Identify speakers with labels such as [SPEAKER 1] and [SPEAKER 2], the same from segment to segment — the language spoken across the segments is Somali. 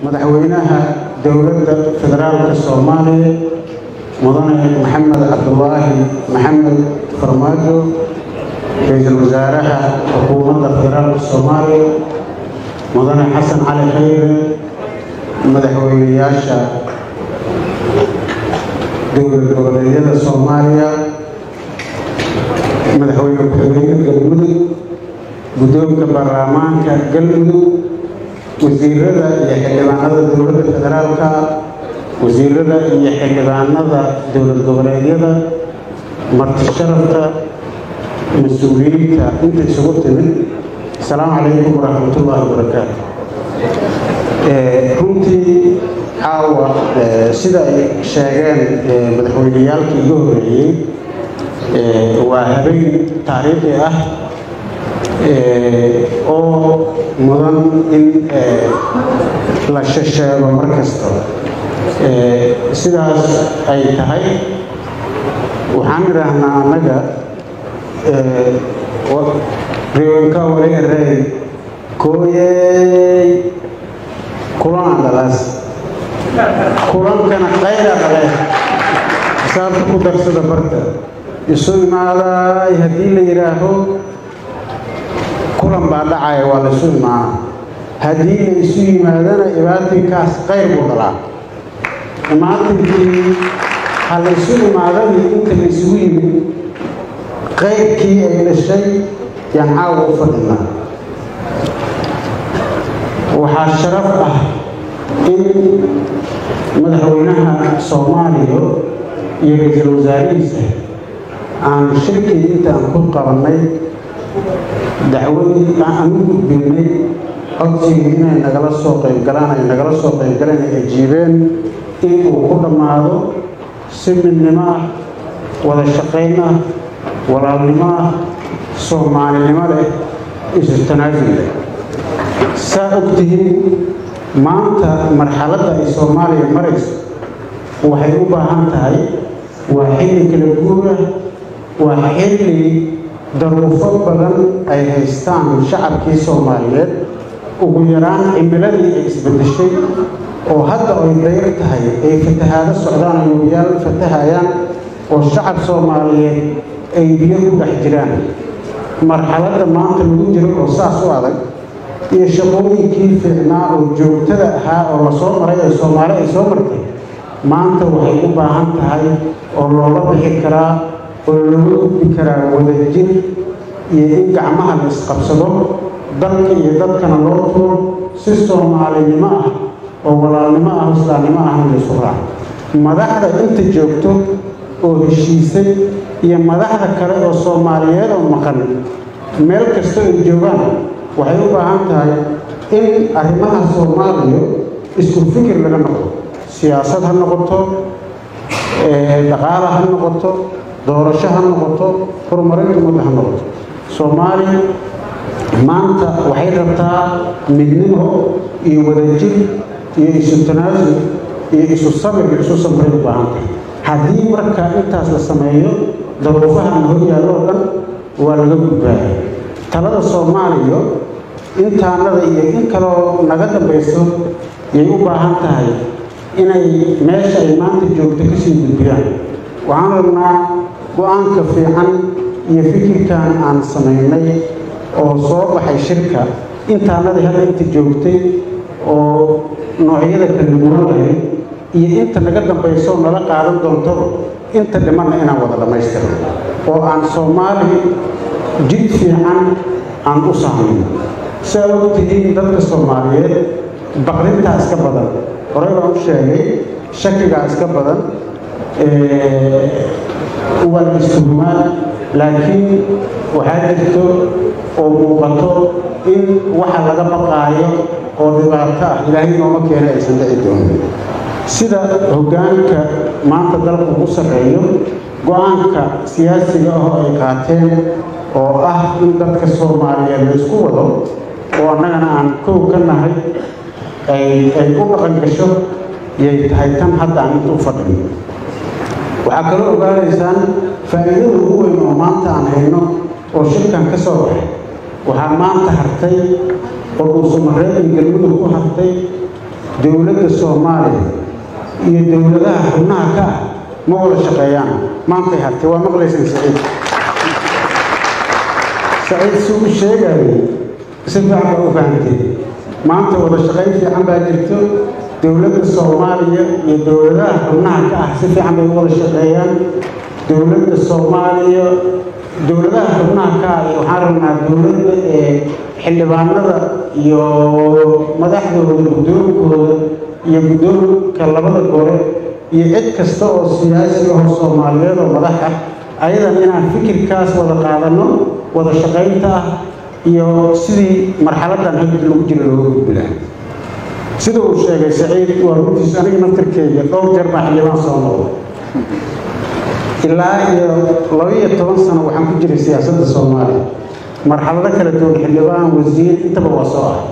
[SPEAKER 1] madaxweynaha dowladda federaalka soomaaliya mudane maxamed cabdulaahi maxamed farmaajo ra-iisul wasaaraha xukuumadda federaalka soomaaliya mudane xasan cali khayre madaxweynayaasha dowlad goboleedyada soomaaliya madaxweyne ku-xigeenka galmudug guddoonka baarlamaanka galmudug wasiirada iyo xildhibaanada dowladda federaalka wasiirada iyo xildhibaanada dowlad goboleedyada marti sharafta mas-uuliyiinta inta isugu timid asalaamu calaykum waraxmatullaahi wabarakaatu runtii caawa sida ay sheegeen madaxweyneyaalkii iga horeeyey waa habeen taariikhi ah oo mudan in la shasheego mar kasta sidaas ay tahay waxaan idhaahnaa annaga riwanka wali erey kooyey kulan dhalaas kulankana qayra dhale xisaabta ku darsada barta isu imaaday haddii la yidhaaho kulan baa dhacaya waa laysu imaana haddii la isu yimaadana ibaatinkaas qayr buu dhalaa imaatinkii ha laysu imaadadii inta la isugu yimid qayrkii ay dhashay yaan caawa u fadhinaa waxaa sharaf ah in madaxweynaha soomaaliya iyo ra-iisul wasaarihiisa aan shirkii intaan ku qabannay dacwadii aan u gudbinnay codsigii inay nagala soo qaybgalaan ay nagala soo qaybgaleen ay ajiibeen inuu ku dhammaado si midnimo ah wada shaqayn ah walaalnimo ah soomaalinimo leh isu tanaasul leh saa og tihiin maanta marxaladda ay soomaaliya marayso waxay u baahan tahay waa xilli kala guura waa xilli daruufo badan ay haystaan shacabkii soomaaliyeed ugu yaraan cimiladii ay isbedeshay oo hadda ay dayr tahay ay fatahaado socdaan ay wabiyaal fatahayaan oo shacab soomaaliyeed ay biyo ku dhex jiraan marxaladda maanta lagu jiro oo saas u adag iyo shaqooyinkii fiicnaa oo joogtada ahaa oo lasoo maray ee soomaali ay soo martay maanta waxay u baahan tahay oo looga bixi karaa oo looga gudbi karaa wadajir iyo in gacmaha la isqabsado dalka iyo dadkana loo tuuro si soomaalinimo ah oo walaalnimo ah oo islaamnimo ahna laysu raaco madaxda inta joogto oo heshiisay iyo madaxda kale oo soomaaliyeed oo maqan meel kasta ay joogaan waxay u baahan tahay in arrimaha soomaaliya isku fikir laga noqdo siyaasad ha noqoto dhaqaala ha noqoto doorasho ha noqoto horumarinta ummadda ha noqoto soomaaliya maanta waxay rabtaa midnimo iyo wadajir iyo isu tanaasul iyo isu sabir iyo isu samray u baahan tahay haddii marka intaas la sameeyo daruufahana hor yaallo oo dhan waa laga gudbaaya talada soomaaliya intaanada iyo in kaloo naga dambayso yay u baahan tahay inay meesha ay maanta joogto kasii gudbiyaan waxaan rabnaa go-aanka fiican iyo fikirkan aan samaynay oo soo baxay shirka intaanadii hadda inta joogtay oo noocyada kala duwan lahayd iyo inta naga dambayso nala qaadan doonto inta dhimanna inaan wada dhammaystirno oo aan soomaali jid fiican aan u sahmayno si aad og tihiin dadka soomaaliyeed baqrintaa iska badan horey baan u sheegay shakigaa iska badan waa la istuhumaa laakiin waxaa jirto oo muuqato in waxa laga baqaayo oo dhibaato ah ilaahay nooma keena aysan dhici doonin sida hoggaanka maanta dalku u sarreeyo go-aanka siyaasiga ah oo ay qaateen oo ah in dadka soomaaliyeed la isku wado oo annagana aan kow ka nahay ay u dhaqan gasho yay tahay tan hadda aan inta u fadhino waxaa kaloo ogaanaysaan faa'iidada ugu weyn oo maanta aan hayno oo shirkan ka soo baxay waxaa maanta hartay oo dhuusamareeb iyo galmudug ku hartay dowladda soomaaliya iyo dowladaha xubnaha ka ah ma wada shaqeeyaan maantay hartay waa maqlaysaan saciid saciid si u sheegayay si fiican baa u fahamtay maanta wada shaqayn fiican baa jirto dowladda soomaaliya iyo dowladaha xubnaha ka ah si fiican bay u wada shaqeeyaan dowladda soomaaliya dowladaha xubnaha ka ah iyo waxaan rabnaa dowladda ee xildhibaanada iyo madaxdooda guddoonkooda iyo guddoonka labada gole iyo cid kasta oo siyaasi aho soomaaliyeed oo madax ah ayadan inaan fikirkaas wada qaadanno wada shaqaynta ah iyo sidii marxaladdan hagid lagu jiro looga gudbi lahaa sida uu sheegay saciid waa runtiisu aniga naftarkeeda dhowr jeer baa xildhibaan soo noqda ilaa iyo laba-iyo toban sano waxaan ku jiray siyaasadda soomaaliya marxalado kala duwan xildhibaan wasiir intaba waa soo ah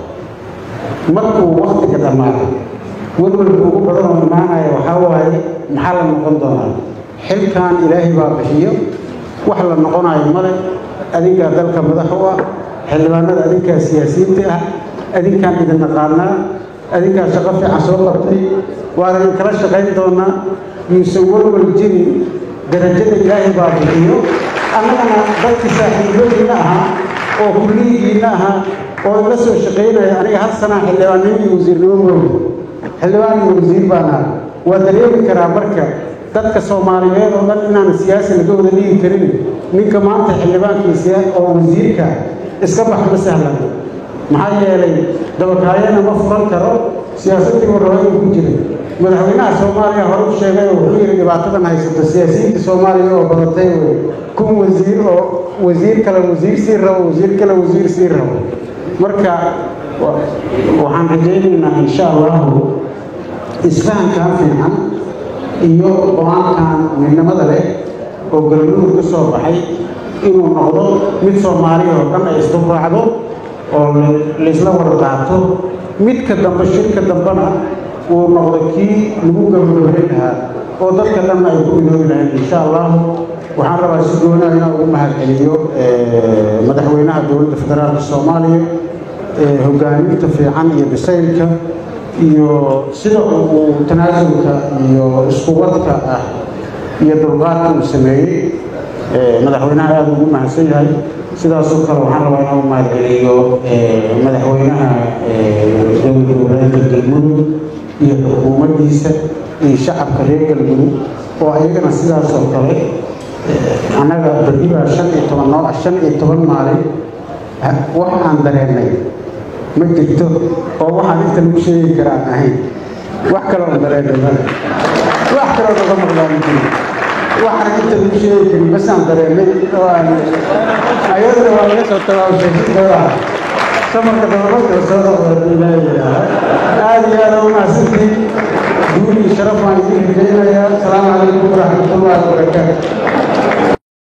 [SPEAKER 1] markuu waktiga dhammaaday welwelka ugu badan oo imaanaya waxaa waaye maxaa la noqon doonaa xilkan ilaahay baa bixiyo wax la noqonayo male adinkaa dalka madax u ah xildhibaanada adinkaa siyaasiyiinta ah adinkaan idin naqaanaa adinkaa shaqo fiican soo qabtay waana idin kala shaqayn doonaa yuusan welwel jirin darajada ilaahay baa bixiyo annagana dadkii saaxiibadiinna ahaa oo kulliyigiinna ahaa oo ila soo shaqaynaya aniga hal sanaa xildhibaannimo iyo wasiirnimo moogi xildhibaan iyo wasiir baan aha waa dareemi karaa marka dadka soomaaliyeed oo dhan inaan siyaasi laga wada dhigi karin ninka maanta xildhibaankiisa oo wasiirka iska bax ma sahlan maxaa yeelay dabakaayana ma furan karo siyaasaddii warraba ku jiray madaxweynaha soomaaliya hore u sheegay oo wuxuu yidhi dhibaatadan haysato siyaasiyiinta soomaaliya oo badatay wey kun wasiir oo wasiir kale wasiir sii rabo wasiir kale wasiir sii rabo marka waxaan rajaynaynaa insha allahu isfahankan fiican iyo go-aankan midnimada leh oo galmudug ka soo baxay inuu noqdo mid soomaaliya oo dhan ay isdulraacdo oo laysla wada qaato midka dambe shirka dambena uu noqdo kii lagu gabagabayn lahaa oo dadka dhanna ay ku iloobi lahayn insha allahu waxaan rabaa si goonaa inaan ugu mahadceliyo madaxweynaha dowladda federaalka soomaaliya hogaaminta fiican iyo bisaylka iyo sida uu tanaasulka iyo iskuwadka ah iyo dulqaadka uu sameeyey madaxweynaha aada ugu mahadsan yahay sidaasoo kale waxaan rabaa inaan u mahadceliyo madaxweynaha dowlad goboleedka galmudug iyo xukuumaddiisa iyo shacabka reer galmudug oo ayagana sidaasoo kale annaga berri baa shan iyo toban noo ah shan iyo toban maalin wax aan dareennay ma jirto oo waxaan inta lagu sheegi karaan ahayn wax kaloo dareennay male wax kaloo naga maqlaan jiro waxaan inta lagu sheegi karin basaan dareennay oo aan ayadana waa laga soo tabaabshay si dowlaha samarka dabamarka soo noqda ilaahay aada iyo aada u mahadsantiin guul iyo sharaf baan idiin rajaynayaa asalaamu calaykum waraxmatullahi wabarakaatu